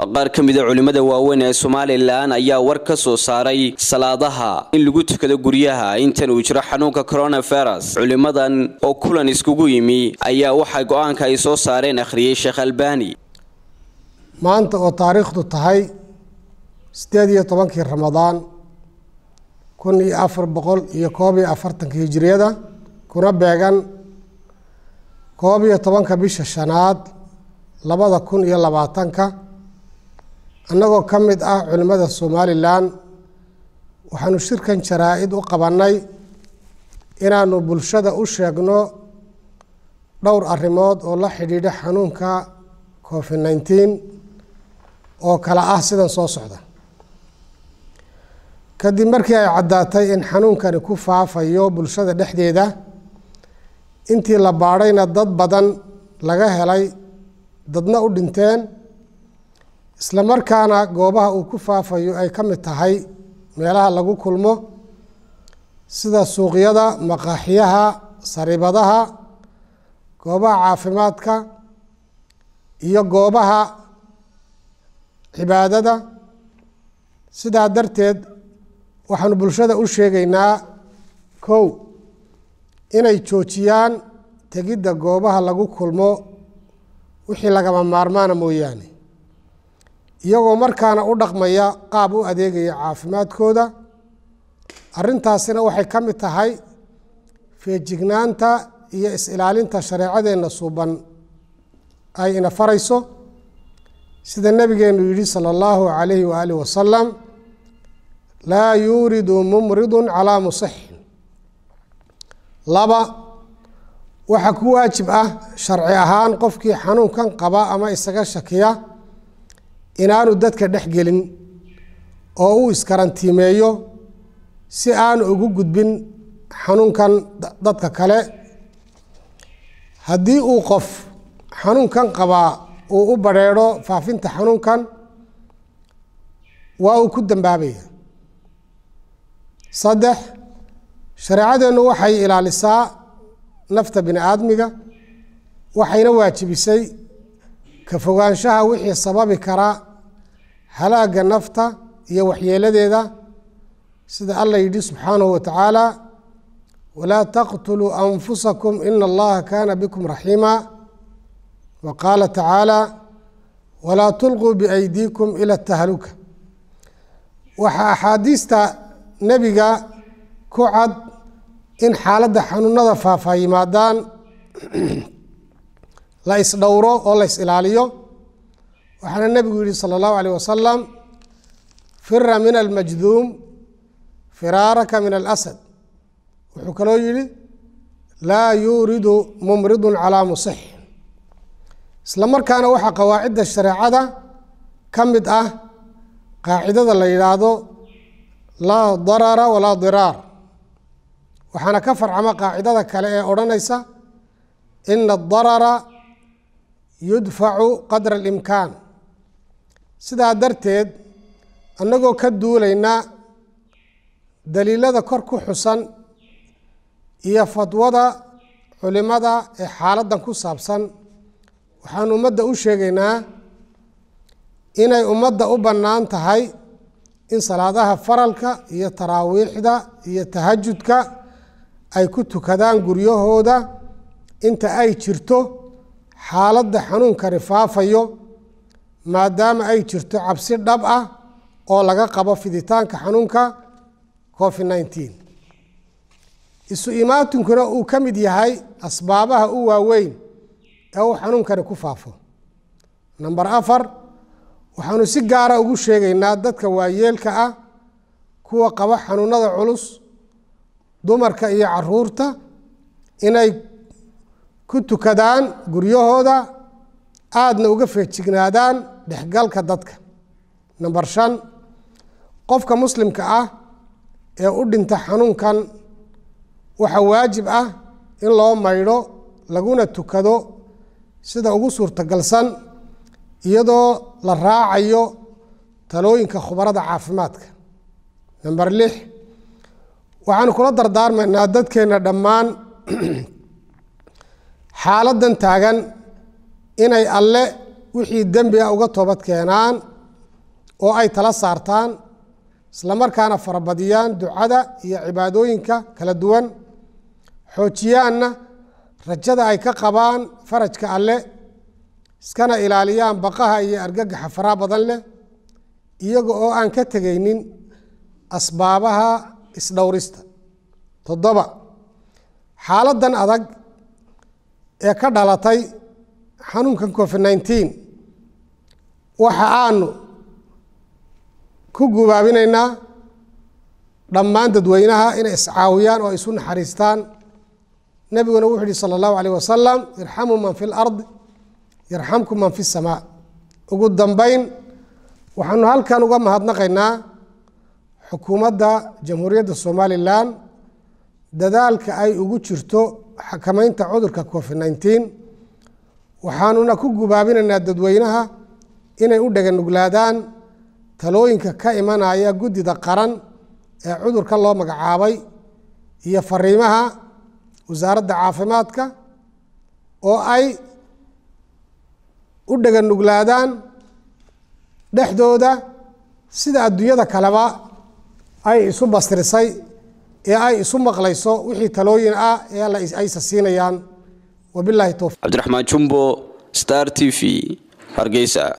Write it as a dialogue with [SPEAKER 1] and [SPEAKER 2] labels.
[SPEAKER 1] qaar ka mida culimmada waaweyn ee somalilan ayaa war ka soo saaray salaadaha in lagu tukado guryaha intan uu jiro xanuunka coronavirus culimmadan oo kulan iskugu yimi ayaa waxaa go-aanka ay soo saareen akhriyey sheekh albani
[SPEAKER 2] maanta oo taariikhdu tahay siddeed iyo tobankii ramadaan kun iyo afar boqol iyo koob iyo afartanka hijiriyada kuna beegan koob iyo tobanka bisha shanaad labada kun iyo labaatanka annagoo ka mid ah culimmada somalilan waxaanu shirkan jaraa-id u qabannay inaanu bulshada u sheegno dhowr arrimood oo la xidhiidha xanuunka covid nineteen oo kale ah sidan soo socda kadib markii ay caddaatay in xanuunkani ku faafayo bulshada dhexdeeda intii la baadhayna dad badan laga helay dadna u dhinteen isla markaana goobaha uu ku faafayo ay ka mid tahay meelaha lagu kulmo sida suuqyada maqaaxiyaha sariibadaha goobaha caafimaadka iyo goobaha cibaadada sidaa darteed waxaanu bulshada u sheegaynaa kow inay joojiyaan tegidda goobaha lagu kulmo wixii lagama maarmaana mooyaane iyagoo markaana u dhaqmaya qaab u adeegaya caafimaadkooda arrintaasina waxay ka mid tahay feejignaanta iyo is-ilaalinta shareecadeenna suuban ay ina farayso sida nebigeenu yidhi sala allahu calayhi waaalih wasalam laa yuuridu mumridu calaa musixin laba waxaa ku waajib ah sharci ahaan qofkii xanuunkan qaba ama isaga shakiya inaanu dadka dhex gelin oo uu iskarantiimeeyo si aanu ugu gudbin xanuunkan dadka kale haddii uu qof xanuunkan qabaa uu u badrheedho faafinta xanuunkan waa uu ku dambaabaya saddex shareecadeennu waxay ilaalisaa nafta bini aadmiga waxayna waajibisay ka fogaanshaha wixii sababi kara halaagga nafta iyo waxyeeladeeda sida allah yidhi subxaanahu wa tacaala walaa taqtuluu anfusakum ina allaha kaana bikum raxiima wa qaala tacaala walaa tulquu biaydiikum ila tahluka waxaa axaadiista nebiga ku cad in xaaladda xanuunada faafaa yimaadaan la isdhowro oo la is ilaaliyo waxaana nebigu yihi sala allahu alayh wasalam fira min almajduum firaaraka min alasad wuxuu kaloo yihi laa yuuridu mumridun calaa musix isla markaana waxaa qawaacidda shareecada ka mid ah qaacidada la yidhaahdo laa darara walaa diraar waxaana ka farcama qaacidada kale ee odhanaysa ina adarara yudfacu qadra alimkaan sidaa darteed annagoo ka duulayna daliilada kor ku xusan iyo fadwada culimada ee xaaladdan ku saabsan waxaan ummadda u sheegaynaa inay ummadda u bannaan tahay in salaadaha faralka iyo taraawiixda iyo tahajudka ay ku tukadaan guryahooda inta ay jirto xaaladda xanuunkani faafayo maadaama ay jirto cabsi dhab ah oo laga qabo fiditaanka xanuunka covid nineteen isu imaatinkuna uu ka mid yahay asbaabaha u waaweyn ee uu xanuunkani ku faafo namber afar waxaanu si gaara ugu sheegaynaa dadka waayeelka ah kuwa qaba xanuunada culus dumarka iyo caruurta inay ku tukadaan guryahooda aadna uga feejignaadaan dhexgalka dadka namber shan qofka muslimka ah ee u dhinta xanuunkan waxaa waajib ah in loo maydho laguna tukado sida ugu suurtagalsan iyadoo la raacayo talooyinka khubarada caafimaadka namber lix waxaanu kula dardaarmaynaa dadkeenna dhammaan xaaladdan taagan inay alle wixii dembi ah uga toobad keenaan oo ay tala saartaan islamarkaana farabadiyaan ducada iyo cibaadooyinka kala duwan xoojiyaanna rajada ay ka qabaan farajka alle iskana ilaaliyaan baqaha iyo argagaxa faraha badan leh iyaga oo aan ka tegaynin asbaabaha isdhowrista toddoba xaaladdan adag ee ka dhalatay xanuunkan covid nneteen waxa aanu ku gubaabinaynaa dhammaan dadweynaha inay iscaawiyaan oo ay isu naxariistaan nebiguna wuxuu yihi sala allahu alayh wasalam irxamuu man fi lardi yarxamkum man fi samaa ugu dambeyn waxaanu halkan uga mahadnaqaynaa xukuumadda jamhuuriyadda somalilan dadaalka ay ugu jirto xakamaynta cudurka covid nneteen waxaanuna ku gubaabinaynaa dadweynaha inay u dhaganuglaadaan talooyinka ka imanaya guddida qaran ee cudurka loo magacaabay iyo fariimaha wasaaradda caafimaadka oo ay u dhaganuglaadaan dhexdooda sida adduunyada kaleba ay isu bastirisay ee ay isu maqlayso wixii talooyin ah ee aysa siinayaan wabilahi towfiq
[SPEAKER 1] cabdiraxmaan jumbo star t v hargeysa